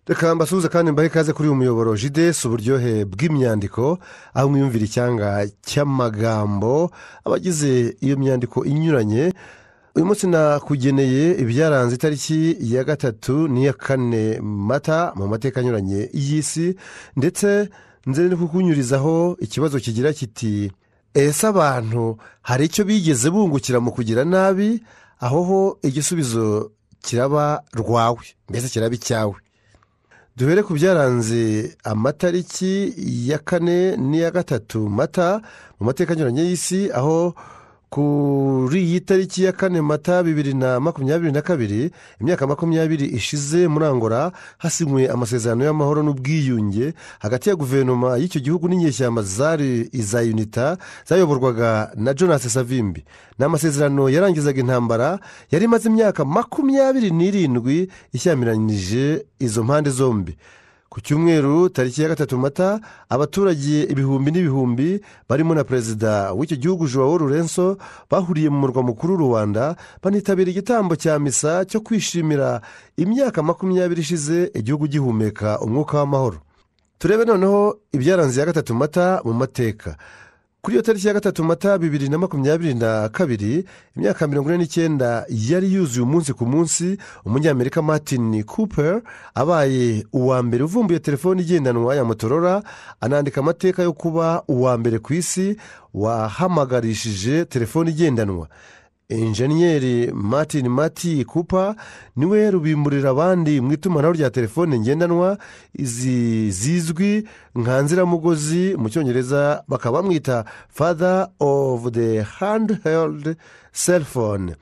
reka mbasuhuze kandi mbahe ikaze kuri uyu muyoboro jidesi uburyohe bw'imyandiko aho mwiyumvira icyanga cy'amagambo abagize iyo myandiko inyuranye uyu munsi nakugeneye ibyaranze itariki ya gatatu n'iya kane mata mu mateka anyuranye y'isi ndetse nze no kukunyurizaho ikibazo kigira kiti ese abantu hari icyo bigeze bungukira mu kugira nabi aho ho igisubizo kiraba rwawe mbese kiraba icyawe duhere ku byaranze amatariki ya kane n'iya gatatu mata mu mateka anyuranye y'isi aho kuri iyi tariki ya kane mata bibiri na makumyabiri na kabiri imyaka makumyabiri ishize muri angora hasinywe amasezerano y'amahoro n'ubwiyunge hagati ya guverinoma y'icyo gihugu n'inyeshyamba zari iza unita zayoborwaga na jonas savimbi ni amasezerano yarangizaga intambara yari imaze imyaka makumyabiri n'irindwi ishyamiranyije izo mpande zombi ku cyumweru tariki ya gatatu mata abaturage ibihumbi n'ibihumbi barimo na perezida w'icyo gihugu joao rurenso bahuriye mu murwa mukuru rwanda banitabira igitambo cya misa cyo kwishimira imyaka makumyabiri ishize igihugu gihumeka umwuka w'amahoro turebe noneho ibyaranze ya gatatu mata mu mateka kuri iyo tariki ya gatatu mata bibiri na makumyabiri na kabiri imyaka mirongo ine n'icyenda yari yuzuye umunsi ku munsi umunyamerika martin cooper abaye uwa mbere uvumbuye telefone igendanwa ya motorola anandika amateka yo kuba uwa mbere ku isi wahamagarishije telefone igendanwa injeniyeri martin mati kupa niwe rubimburira abandi mu itumanaho rya telefone ngendanwa izi zizwi nka nziramugozi mu cyongereza bakaba bamwita father of the handheld cell phone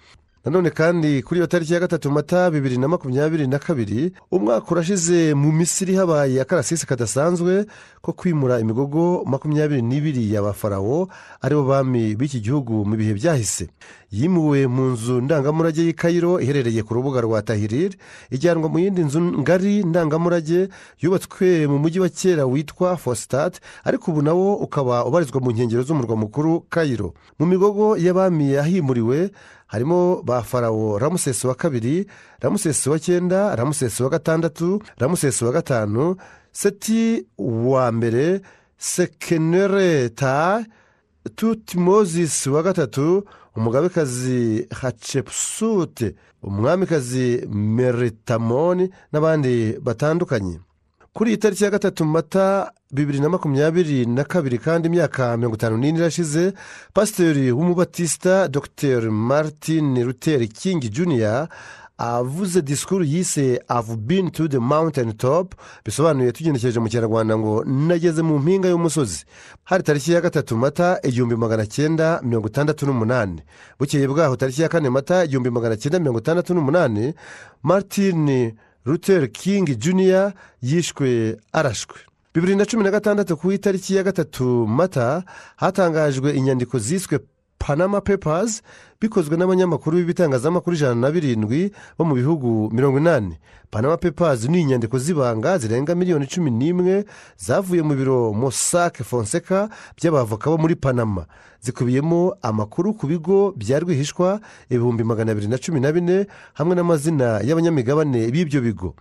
nanone kandi kuri iyo tariki ya gatatu mata bibiri na makumyabiri na kabiri umwaka urashize mu misiri habaye akarasisi kadasanzwe ko kwimura imigogo makumyabiri n'ibiri y'abafarawo aribo bami b'iki gihugu mu bihe byahise yimuwe mu nzu ndangamurage y'i kayiro iherereye ku rubuga rwa tahiriri ijyanwa mu yindi nzu ngari ndangamurage yubatswe mu mujyi wa kera witwa fositati ariko ubu nawo ukaba ubarizwa mu nkengero z'umurwa mukuru kayiro mu migogo y'abami yahimuriwe harimo ba farawo ramusesi wa kabiri ramusesi wa cyenda ramusesi wa gatandatu ramusesi wa gatanu seti wa mbere sekenereta tutimozisi wa gatatu umugabekazi hacepusute umwamikazi meritamoni n'abandi batandukanye kuri iyi tariki ya gatatu mata bibiri na makumyabiri na kabiri kandi imyaka mirongo itanu n'ine irashize pasiteri w'umubatisita dr martin luther king juniya avuze disikuru yise avu bini tu de mawunteni topu bisobanuye tugenekereje mu kinyarwanda ngo nageze mu mpinga y'umusozi hari tariki ya gatatu mata igihumbi magana cyenda mirongo itandatu n'umunani bukeye bwaho tariki ya kane mata igihumbi magana cyenda mirongo itandatu n'umunani martin luther king juniya yishwe arashwe bibiri na cumi na gatandatu ku itariki ya gatatu mata hatangajwe inyandiko ziswe panama pepazi bikozwe n'abanyamakuru b'ibitangazamakuru ijana na birindwi bo mu bihugu mirongo inani panama pepazi ni inyandiko z'ibanga zirenga miliyoni cumi n'imwe zavuye mu biro mosake fonseka by'abavoka bo muri panama zikubiyemo amakuru ku bigo bya rwihishwa ibihumbi magana abiri na cumi na bine hamwe n'amazina y'abanyamigabane b'ibyo bigo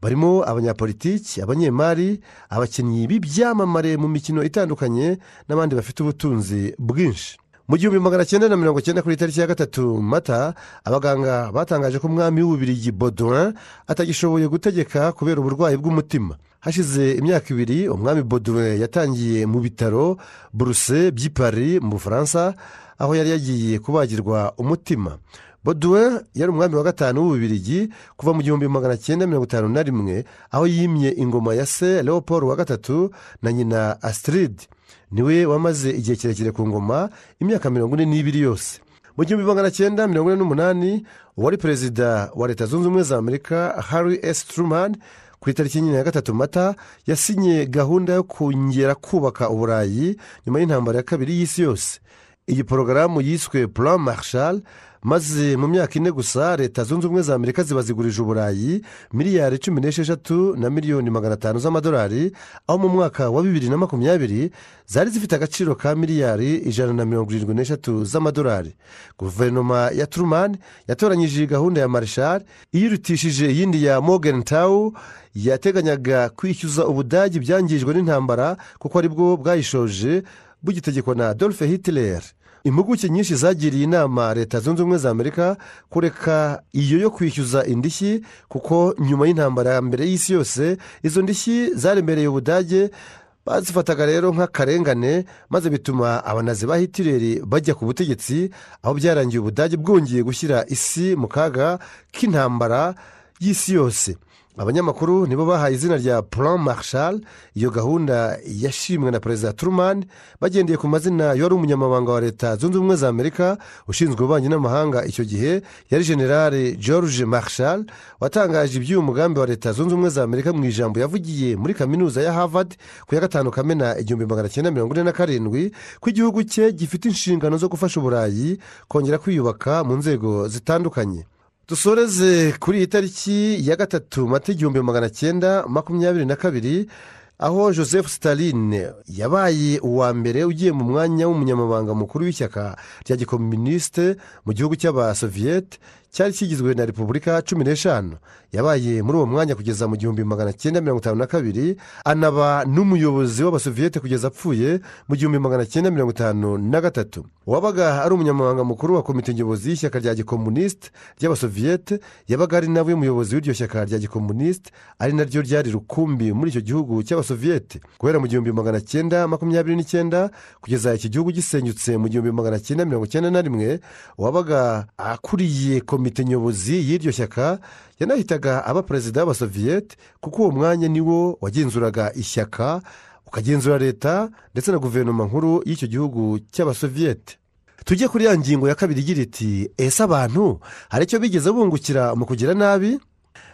barimo abanyapolitiki abanyemari abakinnyi b'ibyamamare mu mikino itandukanye n'abandi bafite ubutunzi bwinshi mu gihumbi magana cyenda na mirongo cyenda kuri tariki ya gatatu mata abaganga batangaje ko umwami w'ububirigi bodoin atagishoboye gutegeka kubera uburwayi bw'umutima hashize imyaka ibiri umwami bodoin yatangiye mu bitaro buruse by'ipari mu bufaransa aho yari yagiye kubagirwa umutima bodoin yari umwami wa gatanu w'ububirigi kuva mu gihumbi magana cyenda mirongo itanu na rimwe aho yimye ingoma ya se leopold wa gatatu na nyina asitiride niwe wamaze igihe kirekire ku ngoma imyaka mirongo ine n'ibiri yose mu gihumbi magana cyenda mirongo ine n'umunani uwari perezida wa leta zunze ubumwe za amerika harry s truman ku itariki ya gatatu mata yasinye gahunda yo kongera kubaka uburayi nyuma y'intambara ya kabiri y'isi yose iyi porogaramu yiswe puramu marshal maze mu myaka ine gusa leta zunze ubumwe za amerika ziba zigurije uburayi miliyari cumi n'esheshatu na miliyoni magana atanu z'amadolari aho mu mwaka wa bibiri na makumyabiri zari zifite agaciro ka miliyari ijana na mirongo irindwi n'eshatu z'amadolari guverinoma ya turumani yatoranyije gahunda ya marshal iyirutishije iyindi ya Morgan tawu yateganyaga kwishyuza ubudage ibyangijwe n'intambara kuko aribwo bwayishoje bugitegekwa na dolphe hitler impuguke nyinshi zagiriye inama leta zunze ubumwe za amerika kureka iyo yo kwishyuza indishyi kuko nyuma y'intambara ya mbere y'isi yose izo ndishyi zaremereye ubudage bazifataga rero nk'akarengane maze bituma abanazi ba hitireri bajya ku butegetsi aho byarangiye ubudage bwongeye gushyira isi mu kaga k'intambara y'isi yose abanyamakuru nibo bahaye izina rya puramu marshal iyo gahunda yashimwe na perezida turumani bagendeye ku mazina y'uwari umunyamabanga wa leta zunze ubumwe za amerika ushinzwe ububanyi n'amahanga icyo gihe yari generale george marshal watangaje iby'uyu mugambi wa leta zunze ubumwe za amerika mu ijambo yavugiye muri kaminuza ya harvard ku ya gatanu kamena igihumbi magana cyenda mirongo ine na karindwi ko igihugu cye gifite inshingano zo gufasha uburayi kongera kwiyubaka mu nzego zitandukanye dusoreze kuri iyi tariki ya gatatu mata igihumbi magana cyenda makumyabiri na kabiri aho joseph staline yabaye uwa mbere ugiye mu mwanya w'umunyamabanga mukuru w'ishyaka rya gikomunisite mu gihugu cy'abasoviyete cyari kigizwe na repubulika cumi n'eshanu yabaye muri uwo mwanya kugeza mu gihumbi magana cyenda mirongo itanu na kabiri anaba n'umuyobozi w'abasoviyete kugeza apfuye mu gihumbi magana cyenda mirongo itanu na gatatu uwabaga ari umunyamabanga mukuru wa komite nyobozi y'ishyaka rya gikomunisite ry'abasoviyete yabaga ari nawe muyobozi w'iryo shyaka rya gikomunisite ari naryo ryari rukumbi muri icyo gihugu cy'abasoviyete guhera mu gihumbi magana cyenda makumyabiri n'icyenda kugeza iki gihugu gisenyutse mu gihumbi magana cyenda mirongo icyenda na rimwe uwabaga akuriye komite nyobozi y'iryo shyaka yanahitaga aba perezida w'abasoviyete kuko uwo mwanya niwo wagenzuraga ishyaka ukagenzura leta ndetse na guverinoma nkuru y'icyo gihugu cy'abasoviyete tujye kuri ya ngingo ya kabiri igira iti ese abantu hari icyo bigeze bungukira mu kugira nabi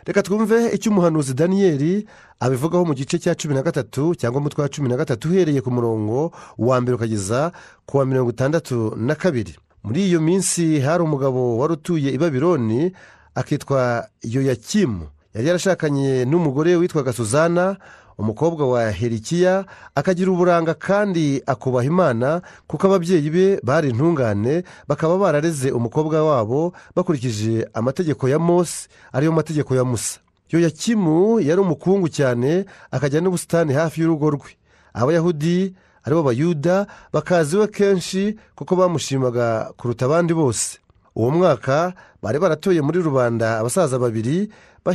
reka twumve icyo umuhanuzi daniyeli abivugaho mu gice cya cumi na gatatu cyangwa umutwe wa cumi na gatatu uhereye ku murongo wa mbere ukageza ku wa mirongo itandatu na kabiri muri iyo minsi hari umugabo wari utuye i babironi akitwa yoyakimu yari yarashakanye n'umugore witwaga suzana umukobwa wa herikiya akagira uburanga kandi akubaha imana kuko ababyeyi be bari intungane bakaba barareze umukobwa wabo bakurikije amategeko ya mose ariyo mategeko ya musa yoyakimu yari umukungu cyane akajya n'ubusitani hafi y'urugo rwe abayahudi aribo bayuda bakaziwe kenshi kuko bamushimaga kuruta abandi bose uwo mwaka bari baratoye muri rubanda abasaza babiri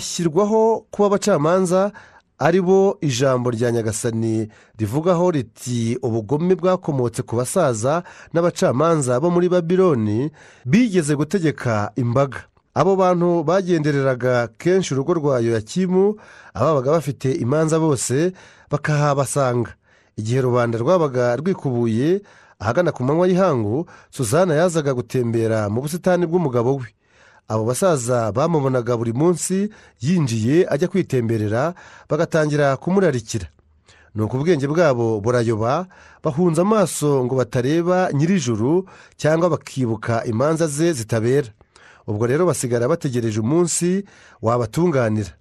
bashyirwaho kuba abacamanza ari bo ijambo rya nyagasani rivugaho riti ubugome bwakomotse ku basaza n'abacamanza bo muri babironi bigeze gutegeka imbaga abo bantu bagendereraga kenshi urugo rwa yoyakimu ababaga bafite imanza bose bakahabasanga igihe rubanda rwabaga rwikubuye ahagana ku manywa y'ihangu suzana yazaga gutembera mu busitani bw'umugabo we abo basaza bamubonaga buri munsi yinjiye ajya kwitemberera bagatangira kumurarikira ni uko ubwenge bwabo burayoba bahunze amaso ngo batareba nyirijuru cyangwa bakibuka imanza ze zitabera ubwo rero basigara bategereje umunsi wabatunganira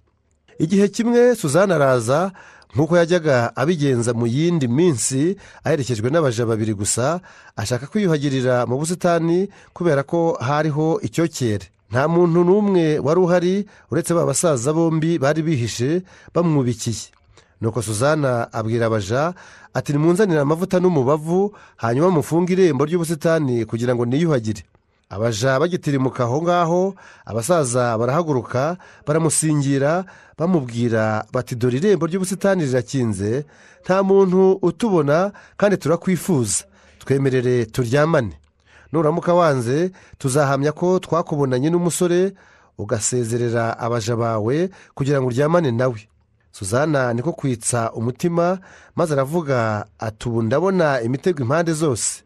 igihe kimwe suzana araza nk'uko yajyaga abigenza mu yindi minsi aherekejwe n'abaja babiri gusa ashaka kwiyuhagirira mu busitani kubera ko hariho icyokere nta muntu n'umwe wari uhari uretse ba basaza bombi bari bihishe bamwubikiye nuko suzana abwira abaja ati nimunzanire amavuta n'umubavu hanyuma mufunge irembo ry'ubusitani kugira ngo niyuhagire abaja bagitirimuka aho ngaho abasaza barahaguruka baramusingira bamubwira bati dore irembo ry'ubusitani rirakinze nta muntu utubona kandi turakwifuza twemerere turyamane nuramuka wanze tuzahamya ko twakubonanye n'umusore ugasezerera abaja bawe kugira ngo uryamane nawe suzana niko kwitsa umutima maze aravuga ati ubu ndabona imitego impande zose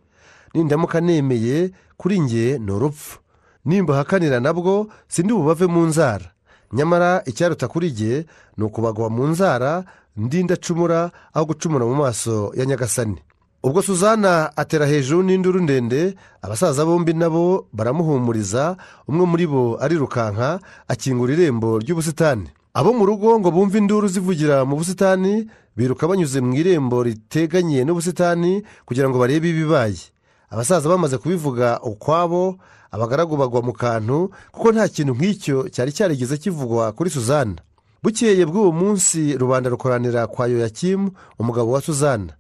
nindamuka nemeye kuri nge ni urupfu nimbahakanira nabwo sindi bubave mu nzara nyamara icyaruta kuri nge ni ukubagwa mu nzara ndindacumura aho gucumura mu maso ya nyagasani ubwo suzana atera hejuru n'induru ndende abasaza bombi nabo baramuhumuriza umwe muri bo arirukanka akingura irembo ry'ubusitani abo mu rugo ngo bumve induru zivugira mu busitani biruka banyuze mu irembo riteganye n'ubusitani kugira ngo barebe ibibaye abasaza bamaze kubivuga ukwabo abagaragu bagwa mu kantu kuko nta kintu nk'icyo cyari cyarigeze kivugwa kuri suzana bukeye bw'uwo munsi rubanda rukoranira kwa yoyakimu umugabo wa suzana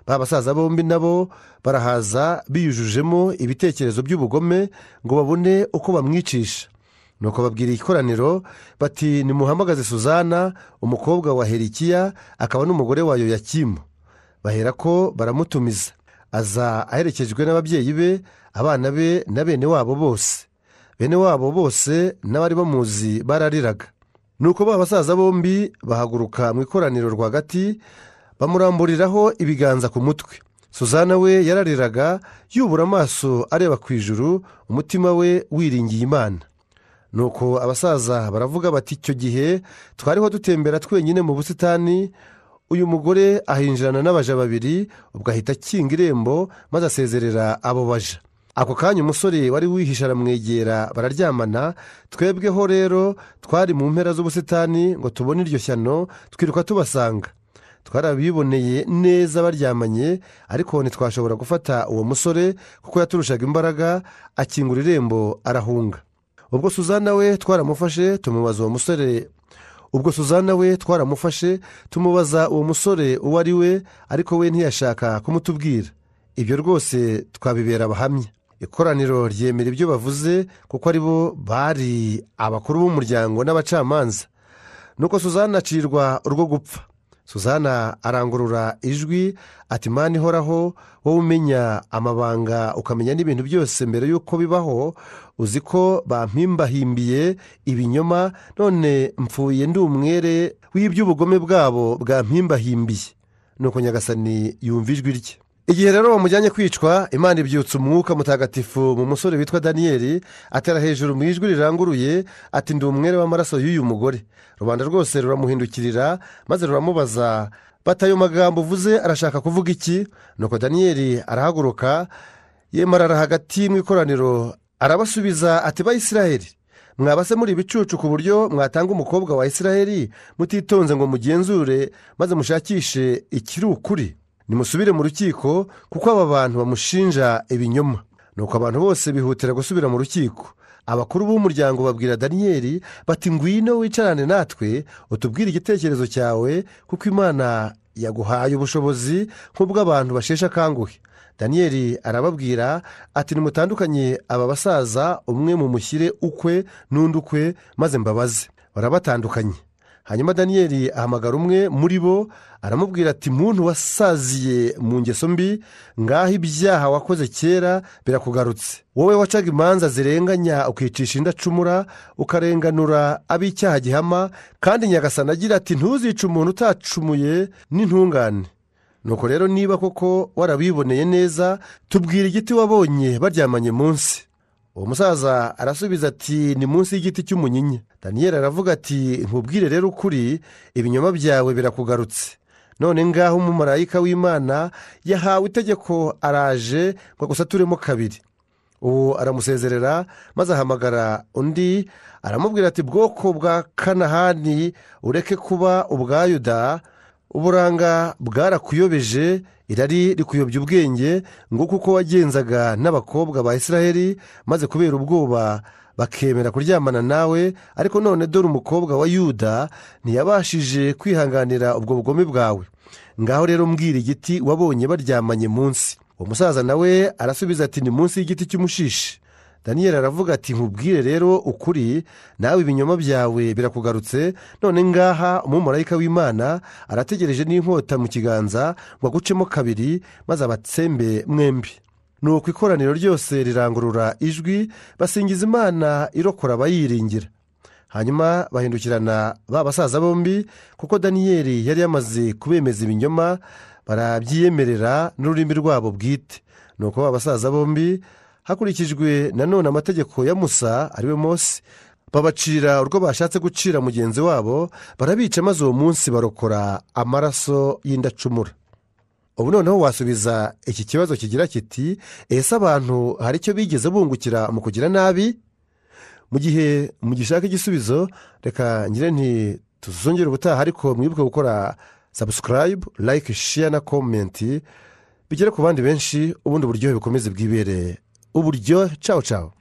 ba basaza bombi nabo barahaza biyujujemo ibitekerezo by'ubugome ngo babone uko bamwicisha nuko babwira ikoraniro bati nimuhamagaze suzana umukobwa wa herikiya akaba n'umugore wa yoyakimu bahera ko baramutumiza aza aherekejwe n'ababyeyi be abana be na bene wabo bose bene wabo bose n'abari bamuzi barariraga nuko ba basaza bombi bahaguruka mu ikoraniro rwagati bamuramburiraho ibiganza ku mutwe suzana we yarariraga yubura amaso areba ku ijuru umutima we wiringiye imana nuko abasaza baravuga bati icyo gihe twariho dutembera twenyine mu busitani uyu mugore ahinjirana n'abaja babiri ubwo ahita akinga irembo maze asezerera abo baja ako kanya umusore wari wihishe aramwegera bararyamana twebweho rero twari mu mpera z'ubusitani ngo tubone iryo shyano twiruka tubasanga twarabiboneye neza baryamanye ariko ntitwashobora gufata uwo musore kuko yaturushaga imbaraga akingura irembo arahunga ubwo suzana we twaramufashe tumubaza uwo musore ubwo suzana we twaramufashe tumubaza uwo musore uwo ari we ariko we ntiyashaka kumutubwira ibyo rwose twabibera abahamya ikoraniro ryemera ibyo bavuze kuko ari bo bari abakuru b'umuryango n'abacamanza nuko suzana acirwa urwo gupfa suzana arangurura ijwi ati mani ihoraho wowe umenya amabanga ukamenya n'ibintu byose mbere y'uko bibaho uzi ko bampimbahimbiye ibinyoma none mpfuye ndi umwere w'iby'ubugome bwabo bwampimbahimbiye nuko nyagasani yumva ijwi rye igihe rero bamujyanye kwicwa imana ibyutsa umwuka mutagatifu mu musore witwa daniyeli atera hejuru mu ijwi riranguruye ati ndi umwere w'amaraso y'uyu mugore rubanda rwose ruramuhindukirira maze ruramubaza bati ayo magambo uvuze arashaka kuvuga iki nuko daniyeli arahaguruka yemarara hagati mu ikoraniro arabasubiza ati bayisiraheri mwaba se muri ibicucu ku buryo mwatanga umukobwa wa isiraheri mutitonze ngo mugenzure maze mushakishe ikiri ukuri nimusubire mu rukiko kuko aba bantu bamushinja ibinyoma nuko abantu bose bihutira gusubira mu rukiko abakuru b'umuryango babwira daniyeli bati ngwino wicarane natwe utubwire igitekerezo cyawe kuko imana yaguhaye ubushobozi nk'ubw'abantu basheshe akanguhe daniyeli arababwira ati nimutandukanye aba basaza umwe mumushyire ukwe n'undi ukwe maze mbabaze barabatandukanye hanyuma daniyeli ahamagara umwe muri bo aramubwira ati muntu wasaziye mu ngeso mbi ngaho ibyaha wakoze kera birakugarutse wowe wacaga imanza zirenganya ukicisha indacumura ukarenganura ab'icyaha gihama kandi nyagasana agira ati ntuzice umuntu utacumuye n'intungane nuko rero niba koko warabiboneye neza tubwira igiti wabonye baryamanye munsi uwo musaza arasubiza ati ni munsi y'igiti cy'umunyinya daniyeli aravuga ati nkubwire rero ukuri ibinyoma byawe birakugarutse none ngaho umumarayika w'imana yahawe itegeko araje ngo agusaturemo kabiri ubu aramusezerera maze ahamagara undi aramubwira ati bwoko bwa kanahani ureke kuba ubwa yuda uburanga bwarakuyobeje irari rikuyobya ubwenge ngo kuko wagenzaga n'abakobwa ba israheli maze kubera ubwoba bakemera kuryamana nawe ariko none dore umukobwa wa yuda ntiyabashije kwihanganira ubwo bugome bwawe ngaho rero mbwira igiti wabonye baryamanye munsi uwo musaza nawe arasubiza ati ni munsi y'igiti cy'umushishi daniyeli aravuga ati nkubwire rero ukuri nawe ibinyoma byawe birakugarutse none ngaha umumarayika w'imana arategereje n'inkota mu kiganza ngo agucemo kabiri maze abatsembe mwembi nuko ikoraniro ryose rirangurura ijwi basingiza imana irokora abayiringira hanyuma bahindukirana ba basaza bombi kuko daniyeli yari yamaze kubemeza ibinyoma barabyiyemerera n'ururimi rwabo bwite nuko ba basaza bombi hakurikijwe nanone amategeko ya musa ariwe mose babacira urwo bashatse gucira mugenzi wabo barabica maze uwo munsi barokora amaraso y'indacumura ubu noneho wasubiza iki kibazo kigira kiti ese abantu hari icyo bigeze bungukira mu kugira nabi mu gihe mugishaka igisubizo reka ngire nti tuzongere ubutaha ariko mwibuke gukora sabusikarayibu layike shiya na komenti bigere ku bandi benshi ubundi buryohe bikomeze bwibere uburyo cawo cawo